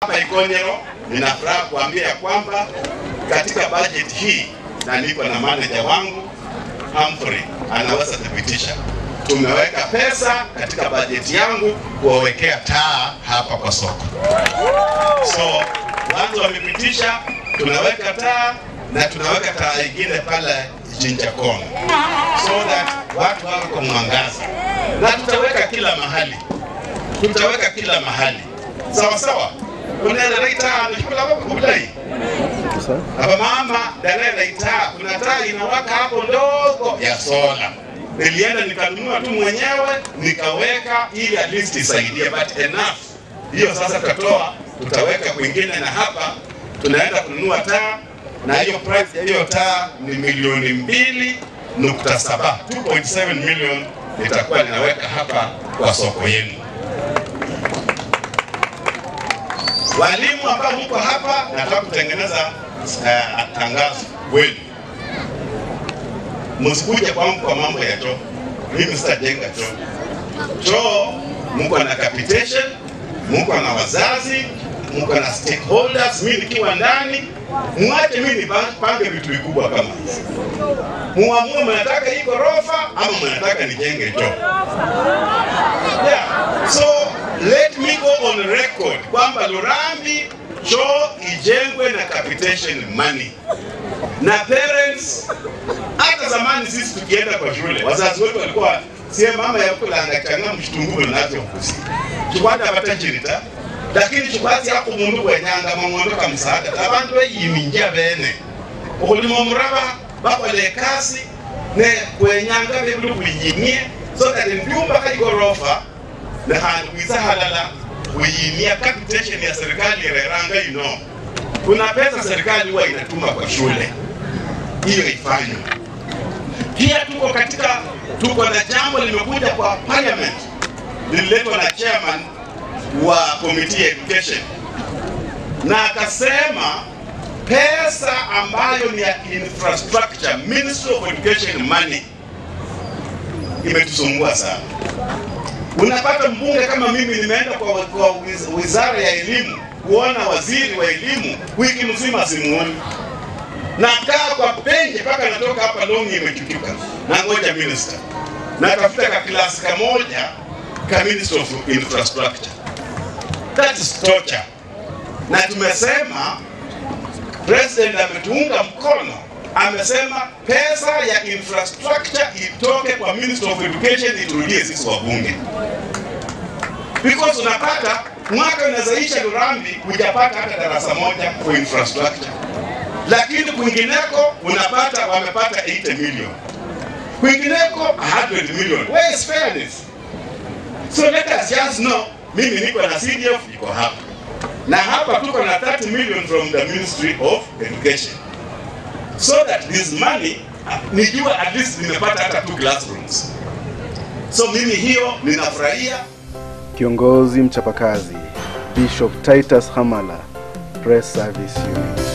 hapa Ikonyero, nina furaha kuambia ya kwamba katika budget hii na niko na manager wangu Humphrey anaweza thibitisha, tumeweka pesa katika bajeti yangu kuwawekea taa hapa kwa soko. So watu wamepitisha, tunaweka taa na tunaweka taa ingine pale Jinja Kona so that watu wawe kwa mwangaza, na tutaweka kila mahali, tutaweka kila mahali sawa sawa. Unaenda taa nishukula kwa kublai hapa mama dalala itaa, kuna taa inawaka hapo ndogo ya sola. Nilienda nikanunua tu mwenyewe nikaweka, ili at least isaidie, but enough. Hiyo sasa tutatoa, tutaweka kwingine, na hapa tunaenda kununua taa, na hiyo price ya hiyo taa ni milioni mbili nukta saba 2.7 million litakuwa linaweka hapa kwa soko yenu. Walimu ambao mko hapa, nataka kutengeneza uh, tangazo kwenu, msikuje kwangu kwa mambo ya choo. Mimi sitajenga choo. Choo mko na capitation, mko na wazazi, mko na stakeholders. Mimi nikiwa ndani, mwache mimi nipange vitu vikubwa kama hizi, muamue mnataka hii ghorofa ama mnataka nijenge choo. Yeah. So let me go on record kwamba Lurambi choo ijengwe na capitation money na parents. Hata zamani sisi tukienda kwa shule, wazazi wetu walikuwa sie mama yakulanga changa mshitungulu nacho kusi chikwata batachirita lakini chikwati yako mundu wenyanga mang'ondo ka msaada abantu beyiminja bene okulima omuraba bakola ekasi ne kwenyanga bebuli kulinyimie so that ebyumba kaigorofa nehandi kwiza halala kuyinia capitation ya serikali ireranga you know. Kuna pesa serikali huwa inatuma kwa shule, hiyo ifanywe. Pia tuko katika, tuko na jambo limekuja kwa parliament, lililetwa na chairman wa committee ya education, na akasema pesa ambayo ni ya infrastructure, Ministry of Education money imetusumbua sana unapata mbunge kama mimi nimeenda kwa, kwa wizara ya elimu kuona waziri wa elimu wiki mzima simuoni, nakaa kwa benje mpaka natoka hapa longi imechuchuka, na ngoja minister natafuta ka klasi kamoja ka minister of infrastructure. That is torture, na tumesema president ametuunga mkono amesema pesa ya infrastructure itoke kwa Minister of Education iturudie sisi wabunge, because unapata mwaka unazaisha Lurambi hujapata hata darasa moja for infrastructure, lakini kwingineko unapata wamepata 80 million, kwingineko 100 million. Where is fairness? So let us just know, mimi niko na CDF iko hapa na hapa tuko na 30 million from the Ministry of Education so that this money nijua at least nimepata hata two classrooms. So mimi hiyo ninafurahia. Kiongozi mchapakazi Bishop Titus Hamala, Press Service Unit.